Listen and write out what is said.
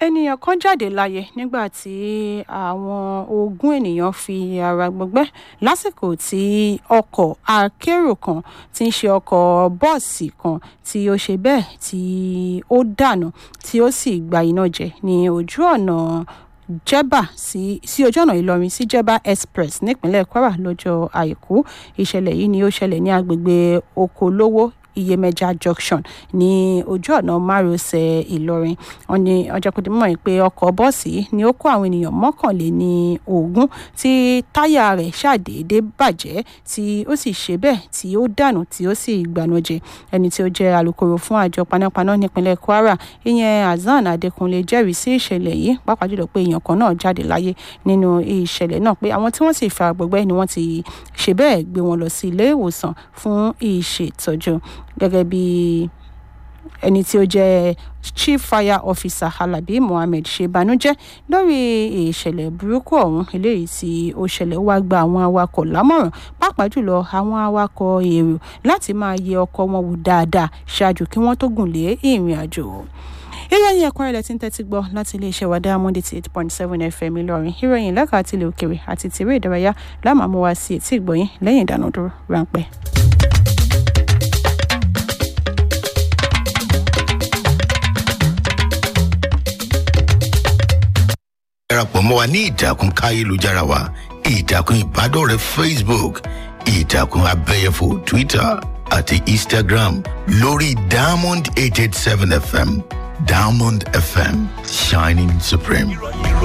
ènìyàn kan jáde láyé nígbà tí àwọn ogún ènìyàn fi ara gbọgbẹ́ lásìkò tí ọkọ̀ akérò kan tí ń ṣe ọkọ̀ bọ́ọ̀sì kan tí ó ṣe bẹ́ẹ̀ tí ó dànù tí ó sì gba iná jẹ ní ojú ọ̀nà jẹba sí sí ojú ọ̀nà ìlọrin sí jẹba express nípínlẹ̀ kwara lọ́jọ́ àìkú ìṣẹ̀lẹ̀ yìí ni ó ṣẹlẹ̀ ní agbègbè okolówó iyemẹja junction ní ojú ọ̀nà márosẹ̀ ìlọrin wọn ní ọjọ́ kò dé mọ̀ pé ọkọ̀ bọ́ọ̀sì yìí ni ó kó àwọn ènìyàn mọ́kànléní ogún tí táyà rẹ̀ ṣàdédé bàjẹ́ tí ó sì ṣe bẹ́ẹ̀ tí ó dànù tí ó sì gbanújẹ ẹni tí ó jẹ́ alūkkóró fún àjọ panápaná nípínlẹ̀ kwara ìyẹn hasan adékúnlé jẹ́rìí sí ìṣẹ̀lẹ̀ yìí pàápàá jùlọ pé èèyàn kan náà jáde láyé nínú ìṣẹ̀lẹ̀ náà pé àwọn tí wọ́n sì fara gbọgbẹ́ ni wọ́n ti ṣe bẹ́ẹ̀ gbé wọn lọ sí ilé ìwòsàn fún ìṣètọ́jú gẹ́gẹ́ bí ẹni tí ó jẹ́ chief fire officer halabi mohammed ṣe banújẹ́ lórí ìṣẹ̀lẹ̀ burúkú ọ̀hún eléyìí tí ó ṣẹlẹ̀ wá gba àwọn awakọ̀ lámọ̀ràn pàápàá jùlọ àwọn awakọ̀ èrò láti máa yẹ ọkọ̀ wọn wò dáadáa ṣáájú kí wọ́n tó gùn lé ìrìn àjò ìròyìn ẹ̀kọ́ ilẹ̀ tí ń tẹ́tí gbọ́ láti iléeṣẹ́ wa diamond eighty eight point seven fm ìlọrin ìròyìn lẹ́ka àti ilẹ̀ òkèrè àti tìrẹ ìdárayá lámàmú wa sí etí ìgbọ̀yìn lẹ́yìn ìdánudúró ráńpẹ́. darapọ̀ mọ́ wa ní ìtàkùn káyélujára wa ìtàkùn ìbádọ́rẹ̀ẹ́ facebook ìtàkùn abẹ́yẹfò twitter àti instagram lórí diamond eight eight seven fm diamond fm shining supreme.